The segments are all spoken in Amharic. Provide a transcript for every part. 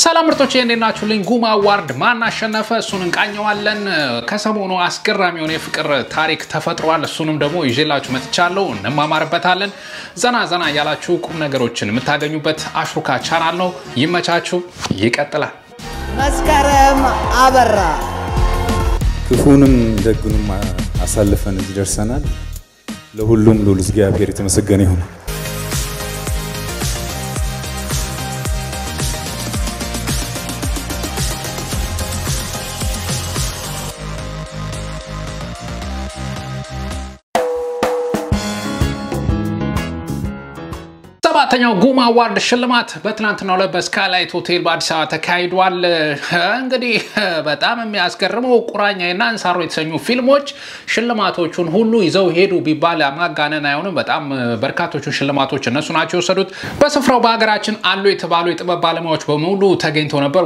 ሰላም ምርጦች እንዴት ናችሁልኝ? ጉማ አዋርድ ማን አሸነፈ? እሱን እንቃኘዋለን። ከሰሞኑ አስገራሚ የሆነ የፍቅር ታሪክ ተፈጥሯል። እሱንም ደግሞ ይዤላችሁ መጥቻለሁ። እንማማርበታለን። ዘና ዘና እያላችሁ ቁም ነገሮችን የምታገኙበት አሽሩካ ቻናል ነው። ይመቻችሁ። ይቀጥላል። መስከረም አበራ ክፉንም ደጉንም አሳልፈን እዚህ ደርሰናል። ለሁሉም ልዑል እግዚአብሔር የተመሰገነ ይሁን። ሰባተኛው ጉማ አዋርድ ሽልማት በትናንትናው ዕለት በስካይላይት ሆቴል በአዲስ አበባ ተካሂዷል። እንግዲህ በጣም የሚያስገርመው ቁራኛና እንሳሮ የተሰኙ ፊልሞች ሽልማቶቹን ሁሉ ይዘው ሄዱ ቢባል ማጋነን አይሆንም። በጣም በርካቶቹን ሽልማቶች እነሱ ናቸው የወሰዱት። በስፍራው በሀገራችን አሉ የተባሉ የጥበብ ባለሙያዎች በሙሉ ተገኝተው ነበር።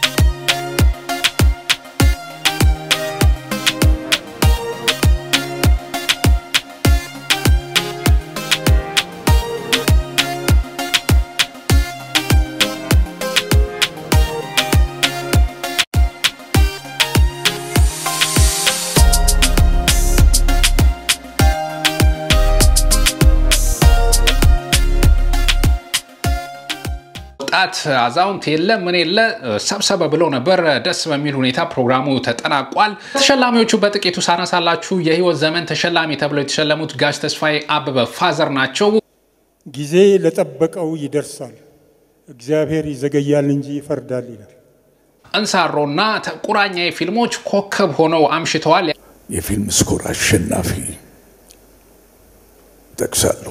ወጣት አዛውንት የለ ምን የለ ሰብሰበ ብለው ነበር። ደስ በሚል ሁኔታ ፕሮግራሙ ተጠናቋል። ተሸላሚዎቹ በጥቂቱ ሳነሳላችሁ የህይወት ዘመን ተሸላሚ ተብለው የተሸለሙት ጋሽ ተስፋዬ አበበ ፋዘር ናቸው። ጊዜ ለጠበቀው ይደርሳል፣ እግዚአብሔር ይዘገያል እንጂ ይፈርዳል ይላል። እንሳሮና ቁራኛዬ ፊልሞች ኮከብ ሆነው አምሽተዋል። የፊልም ስኮር አሸናፊ ጠቅሳለሁ።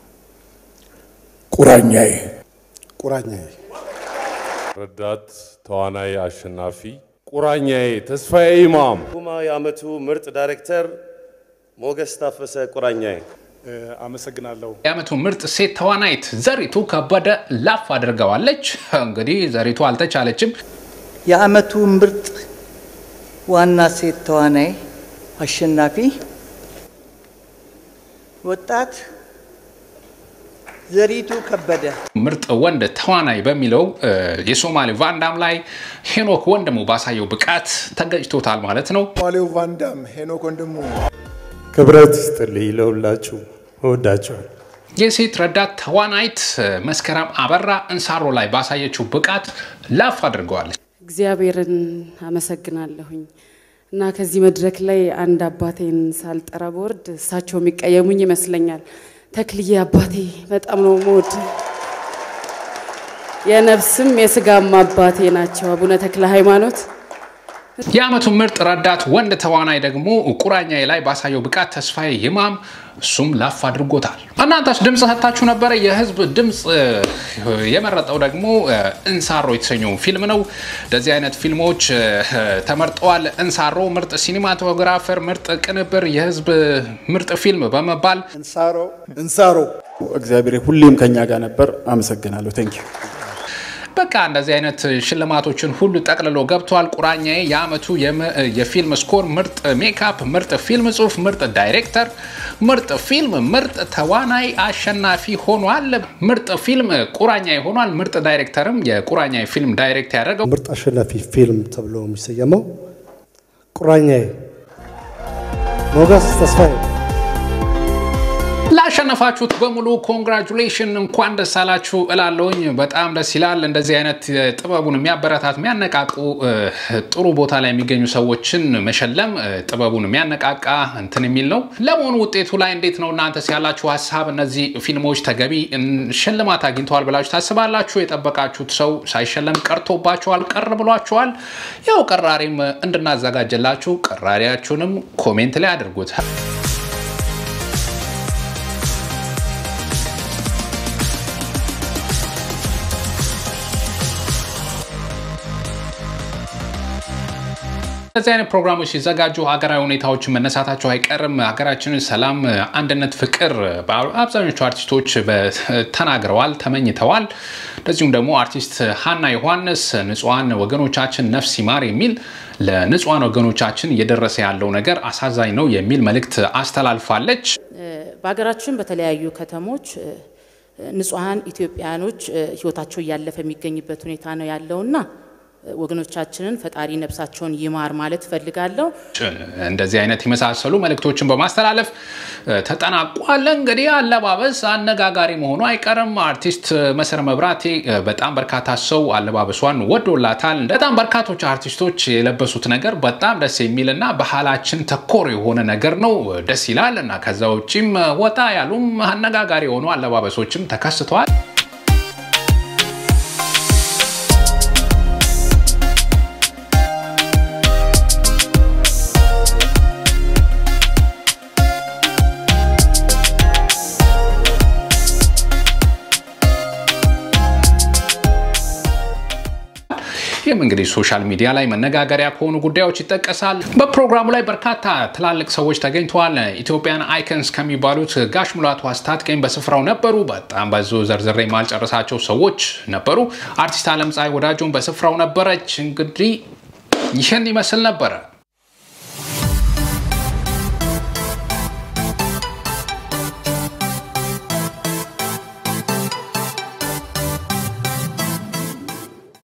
ቁራኛዬ ቁራኛዬ ረዳት ተዋናይ አሸናፊ ቁራኛዬ ተስፋዬ ኢማም ጉማ የዓመቱ ምርጥ ዳይሬክተር ሞገስ ታፈሰ ቁራኛዬ አመሰግናለሁ። የዓመቱ ምርጥ ሴት ተዋናይት ዘሪቱ ከበደ ላፍ አድርገዋለች። እንግዲህ ዘሪቱ አልተቻለችም። የዓመቱ ምርጥ ዋና ሴት ተዋናይ አሸናፊ ወጣት ዘሪቱ ከበደ ምርጥ ወንድ ተዋናይ በሚለው የሶማሌ ቫንዳም ላይ ሄኖክ ወንድሙ ባሳየው ብቃት ተገጭቶታል ማለት ነው። ዋሌው ቫንዳም ሄኖክ ወንድሙ ክብረት ይስጥልኝ ለሁላችሁ እወዳቸዋል። የሴት ረዳት ተዋናይት መስከረም አበራ እንሳሮ ላይ ባሳየችው ብቃት ላፍ አድርገዋለች። እግዚአብሔርን አመሰግናለሁኝ እና ከዚህ መድረክ ላይ አንድ አባቴን ሳልጠራ በወርድ እሳቸው የሚቀየሙኝ ይመስለኛል። ተክልዬ አባቴ በጣም ነው ሞድ የነፍስም የስጋም አባቴ ናቸው። አቡነ ተክለ ሃይማኖት የዓመቱ ምርጥ ረዳት ወንድ ተዋናይ ደግሞ ቁራኛዬ ላይ ባሳየው ብቃት ተስፋዬ ይማም እሱም ላፍ አድርጎታል። እናንተስ ድምፅ ሰጥታችሁ ነበረ። የህዝብ ድምፅ የመረጠው ደግሞ እንሳሮ የተሰኘው ፊልም ነው። እንደዚህ አይነት ፊልሞች ተመርጠዋል። እንሳሮ ምርጥ ሲኒማቶግራፈር፣ ምርጥ ቅንብር፣ የህዝብ ምርጥ ፊልም በመባል እንሳሮ እንሳሮ እግዚአብሔር ሁሌም ከኛ ጋር ነበር። አመሰግናለሁ። ቴንኪዩ በቃ እንደዚህ አይነት ሽልማቶችን ሁሉ ጠቅልሎ ገብቷል። ቁራኛዬ የዓመቱ የፊልም ስኮር፣ ምርጥ ሜካፕ፣ ምርጥ ፊልም ጽሁፍ፣ ምርጥ ዳይሬክተር፣ ምርጥ ፊልም፣ ምርጥ ተዋናይ አሸናፊ ሆኗል። ምርጥ ፊልም ቁራኛዬ ሆኗል። ምርጥ ዳይሬክተርም የቁራኛዬ ፊልም ዳይሬክት ያደረገው ምርጥ አሸናፊ ፊልም ተብሎ የሚሰየመው ቁራኛዬ ሞገስ ተስፋዬ ላሸነፋችሁት በሙሉ ኮንግራጁሌሽን እንኳን ደስ አላችሁ እላለሁኝ። በጣም ደስ ይላል። እንደዚህ አይነት ጥበቡን የሚያበረታት የሚያነቃቁ ጥሩ ቦታ ላይ የሚገኙ ሰዎችን መሸለም ጥበቡን የሚያነቃቃ እንትን የሚል ነው። ለመሆኑ ውጤቱ ላይ እንዴት ነው እናንተስ ያላችሁ ሀሳብ? እነዚህ ፊልሞች ተገቢ ሽልማት አግኝተዋል ብላችሁ ታስባላችሁ? የጠበቃችሁት ሰው ሳይሸለም ቀርቶባችኋል? ቀር ብሏችኋል? ያው ቀራሪም እንድናዘጋጀላችሁ ቀራሪያችሁንም ኮሜንት ላይ አድርጉት። እንደዚህ አይነት ፕሮግራሞች ሲዘጋጁ ሀገራዊ ሁኔታዎችን መነሳታቸው አይቀርም። ሀገራችንን ሰላም፣ አንድነት፣ ፍቅር አብዛኞቹ አርቲስቶች ተናግረዋል፣ ተመኝተዋል። እንደዚሁም ደግሞ አርቲስት ሀና ዮሐንስ ንጹሐን ወገኖቻችን ነፍስ ይማር የሚል ለንጹሐን ወገኖቻችን እየደረሰ ያለው ነገር አሳዛኝ ነው የሚል መልእክት አስተላልፋለች። በሀገራችን በተለያዩ ከተሞች ንጹሐን ኢትዮጵያኖች ህይወታቸው እያለፈ የሚገኝበት ሁኔታ ነው ያለውና ወገኖቻችንን ፈጣሪ ነፍሳቸውን ይማር ማለት እፈልጋለሁ። እንደዚህ አይነት የመሳሰሉ መልእክቶችን በማስተላለፍ ተጠናቋል። እንግዲህ አለባበስ አነጋጋሪ መሆኑ አይቀርም። አርቲስት መሰረ መብራቴ በጣም በርካታ ሰው አለባበሷን ወዶላታል። በጣም በርካቶች አርቲስቶች የለበሱት ነገር በጣም ደስ የሚል እና ባህላችን ተኮር የሆነ ነገር ነው። ደስ ይላል እና ከዛ ውጭም ወጣ ያሉም አነጋጋሪ የሆኑ አለባበሶችም ተከስተዋል። ይህም እንግዲህ ሶሻል ሚዲያ ላይ መነጋገሪያ ከሆኑ ጉዳዮች ይጠቀሳል። በፕሮግራሙ ላይ በርካታ ትላልቅ ሰዎች ተገኝተዋል። ኢትዮጵያን አይከንስ ከሚባሉት ጋሽ ሙላቱ አስታጥቄም በስፍራው ነበሩ። በጣም በዙ ዘርዝሬ ማልጨረሳቸው ሰዎች ነበሩ። አርቲስት አለም ፀሐይ ወዳጆን በስፍራው ነበረች። እንግዲህ ይህን ይመስል ነበረ።